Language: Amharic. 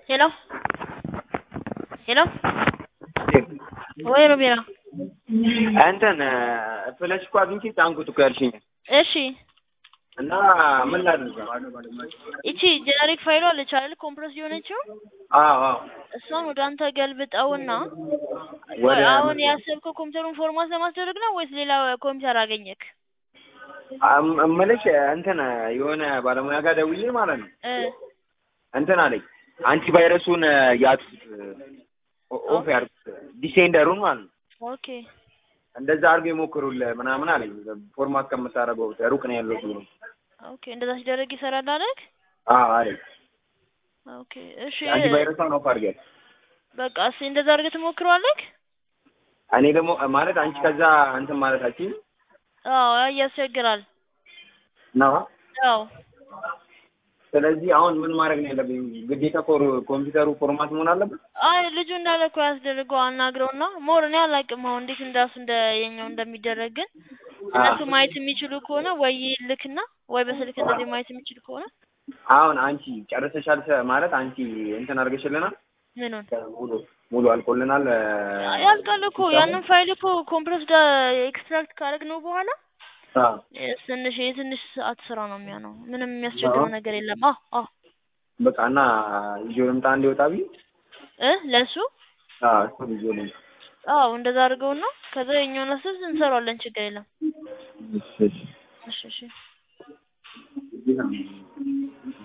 ሄሎ ሄሎ ወይ ሮቤራ እንትን ፍለሽ እኮ አግኝቼ ጫንኩት እኮ ያልሽኝ እሺ እና ምን ላድርግ? ይቺ ጀነሪክ ፋይሏ አለች አይደል ኮምፕረስ የሆነችው አዎ አዎ እሷን ወደ አንተ ገልብጠውና ወደ አሁን ያሰብከው ኮምፒውተሩን ፎርማት ለማስደረግ ነው ወይስ ሌላ ኮምፒውተር አገኘክ? እም- እምልሽ እንትን የሆነ ባለሙያ ጋር ደውዬ ማለት ነው እ እንትን አለኝ አንቲ ቫይረሱን ያጥፉት ኦ- ኦፍ ያርጉት ዲሴንደሩን ማለት ነው ኦኬ እንደዛ አድርገው ይሞክሩልህ ምናምን አለኝ ፎርማት ከምታደርገው ሩቅ ነው ያለው ብሎ ኦኬ እንደዛ ሲደረግ ይሰራል አለክ? አዎ አለኝ ኦኬ እሺ አንቲ ቫይረሷን ኦፍ አድርጊያት በቃ እስኪ እንደዛ አድርገህ ትሞክረዋለክ? እኔ ደግሞ ማለት አንቺ ከዛ እንትን ማለታችን አዎ ያስቸግራል። ነው አዎ ስለዚህ አሁን ምን ማድረግ ነው ያለብኝ? ግዴታ ኮር ኮምፒውተሩ ፎርማት መሆን አለበት? አይ ልጁ እንዳለ እኮ ያስደርገው አናግረውና ሞር እኔ አላውቅም አሁን እንዴት እንዳሱ እንደ የኛው እንደሚደረግ ግን እነሱ ማየት የሚችሉ ከሆነ ወይ ይልክና ወይ በስልክ እንደዚህ ማየት የሚችል ከሆነ አሁን አንቺ ጨርሰሻል ሰ- ማለት አንቺ እንትን አድርገሽልናል ምኑን ሙሉ ሙሉ አልቆልናል ያልቃል እኮ ያንን ፋይል እኮ ኮምፕረስድ ኤክስትራክት ካደረግነው በኋላ አዎ ትንሽ የትንሽ ሰዓት ስራ ነው የሚሆነው። ምንም የሚያስቸግረው ነገር የለም። አዎ አዎ በቃ እና ይዤው ልምጣ እንዲወጣ ብዬ እ ለሱ አዎ እሱን ይዤው ልምጣ አዎ እንደዛ አድርገውና ከዛ የኛውን አስብ እንሰራዋለን። ችግር የለም። እሺ እሺ እሺ እሺ እዚህ ነው